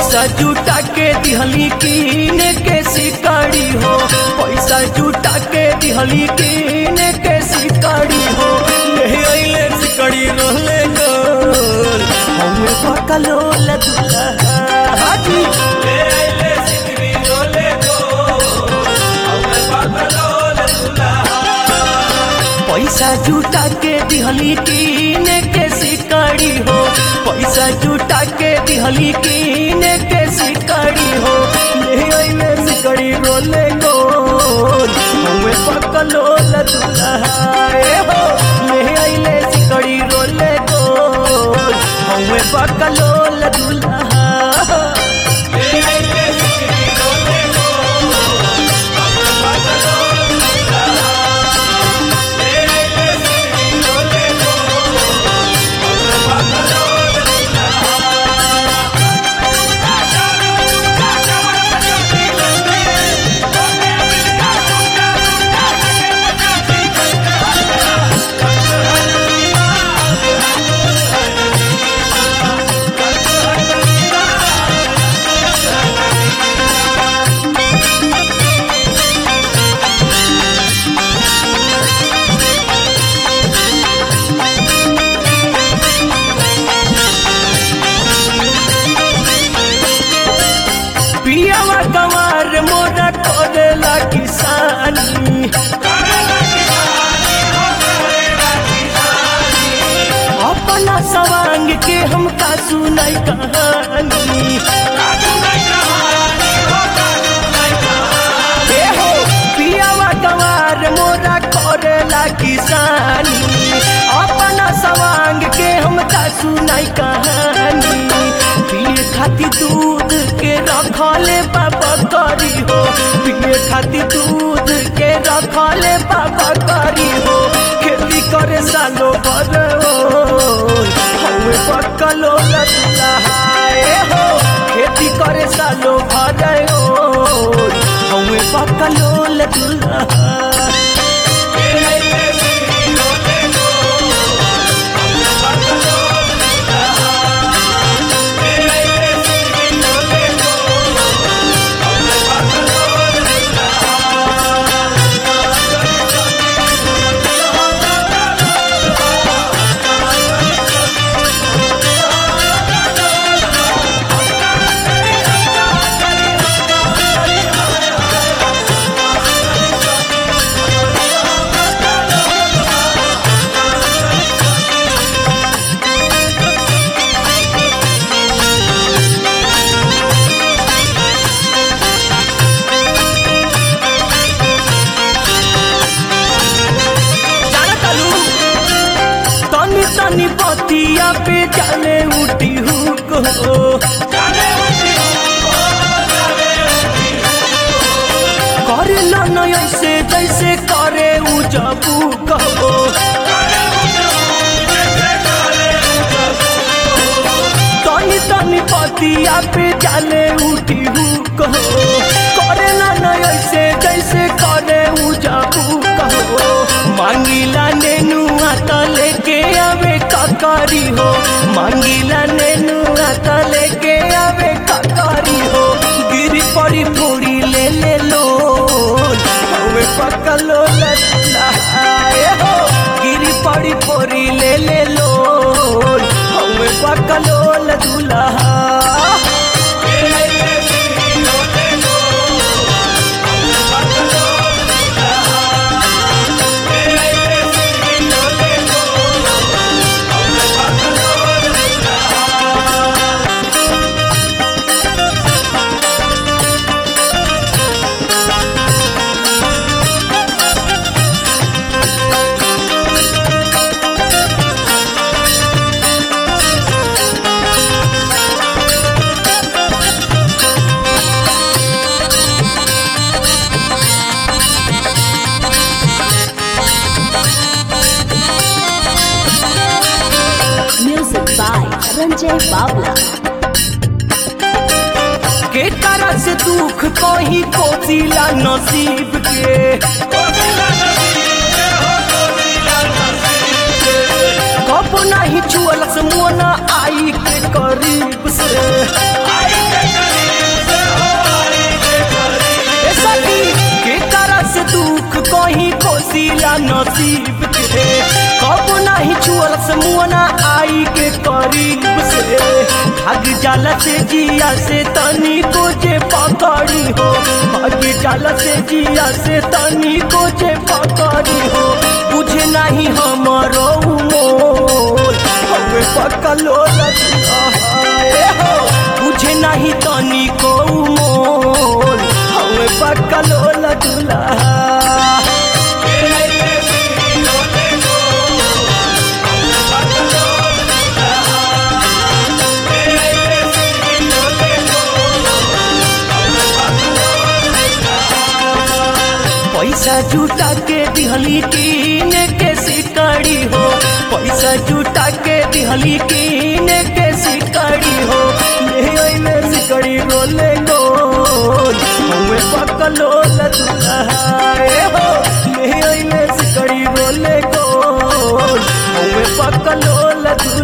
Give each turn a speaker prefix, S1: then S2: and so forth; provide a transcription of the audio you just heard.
S1: पैसा जुटा के दिहली कीने के सिकड़ी हो पैसा जुटा के दिहली कीने के सिकड़ी हो ले अइले सिकड़ी रहले गोल हमें पकलो लदुला हाजी ले अइले सिकड़ी रहले गोल हमें पकलो लदुला पैसा जुटा के दिहली कीने के सिकड़ी हो पैसा जुटा के दिहली कीने के सिकड़ी हो ले अइले सिकड़ी रोले गोल हमें पकलो लदुलाए हो ले अइले सिकड़ी रोले गोल हमें पकलो लदुला ले अइले सिकड़ी रोले गोल हमें पकलो पियावा गंवार मोरा करेला किसानी अपना सवांग के हमका सुनाई कहानी ए हो पियावा गंवार मोरा करेला किसानी अपना सवांग के हमका सुनाई कहानी पिए खाती दूध के रखले बाबा करी हो पिए खाती दूध के रखले बाबा करी हो खेती करे सालो भर हमें पकलो लहाए हो खेती करे सालो भर हमें पकलो लहा तनी तनी पतिया पे चले उठी हुक हो करे न ऐसे जैसे करे उ जबू कहो तनी तनी पतिया पे चले उठी हुक हो करे न ऐसे जैसे करे उ जबू कहो मांगिला नेनुआ त लेके आवे ककारी हो मांगिला नेनुआ त लेके आवे ककारी हो गिरी पड़ी थोड़ी ले ले लो हमें पकलो लहाए हो गिरी पड़ी फोड़ी ले ले लो हमें पकलो लदुला
S2: Music by Ranjay Babla.
S1: के तरह से दुख कोही कोसिला नसीब के कब नहीं छुअल से मोना आई के करीब से करीब से भाग जाला से जिया से तनी को जे पकड़ी हो भाग जाला से जिया से तनी को जे पकड़ी हो बुझे नहीं हमरो मोल हमें पकलो लगे हो बुझे नहीं तनी को मोल हमें पकलो लजुला पैसा जुटा के दिहली कीन के सिकड़ी हो पैसा जुटा के दिहली कीन के सिकड़ी हो ले आइले सिकड़ी रोले गोल हमें पकलो लदुलाए हो ले आइले सिकड़ी रोले गोल हमें पकलो लदुलाए